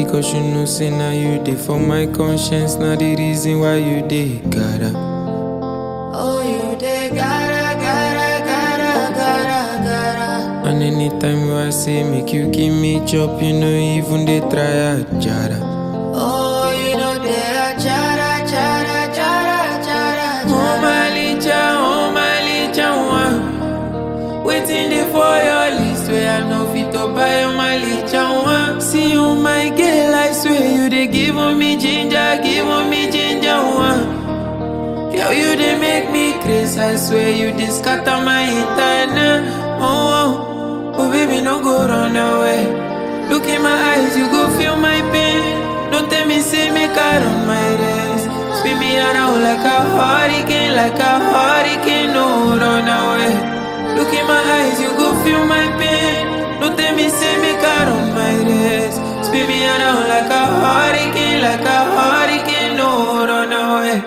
Because you know, say now you dey for my conscience. Now the reason why you dey gotta. Oh, you dey gotta, gotta, gotta, gotta, gotta. And anytime I say make you give me chop, you know even they try a jara. Oh, you know they are chara, chara, chara, chara, Oh chara. my licha, oh my licha, one. Waiting there for your list where I know fit to buy oh my licha, one. See you, my girl, I swear you they give me ginger, give me ginger, one. Girl, you they make me crazy, I swear you they scatter my internet. Oh, oh, oh, baby, no go run away. Look in my eyes, you go feel my pain. Don't tell me, say me car on my race. Spin me around like a hurricane, like a hurricane, no run away. Look in my eyes, you go feel my pain. Don't tell me, say me car on my race. Spin me around like a hurricane, like a hurricane, no run away.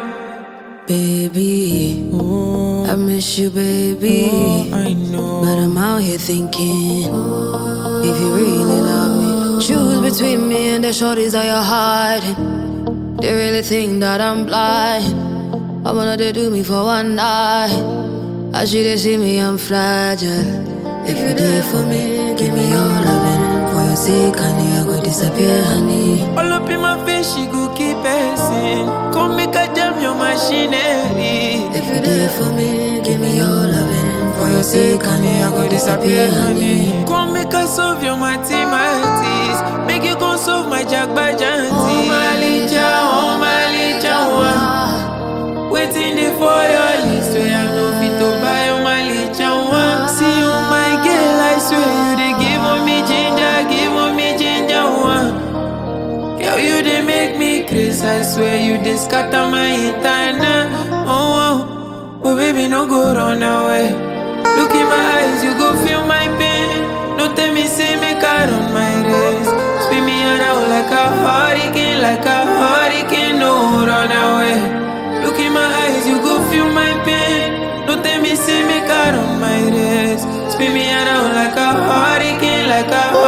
Baby, Oh, I miss you, baby. oh, I know. But I'm out here thinking, if you really love me, choose between me and the shorties that you're hiding. They really think that I'm blind. I wanna they do me for one night. I should they see me, I'm fragile. If you there for me, give me your loving. For your sake, honey, I go disappear, honey. All up in my face, she go keep passing. Come make a jam your machinery. If you there for me, give me your loving. For your sake, honey, I go disappear, honey. Come make a solve your mathematics. Make you go solve my jagbajanti. Oh my licha, oh my licha, one. Waiting there for your list where I know fit to buy oh my licha, one. See you, my girl, I swear you they give on me ginger, give on me ginger, one. Girl, you they make me crazy. I swear you they scatter my internet. Oh, oh, oh, baby, no go run away. Look in my eyes, you go feel my pain. No tell me, say me car on my race. Spin me around like a hurricane, like a hurricane. No run away. Look in my eyes, you go feel my pain. No tell me, say me car on my race. Spin me around like a hurricane, like a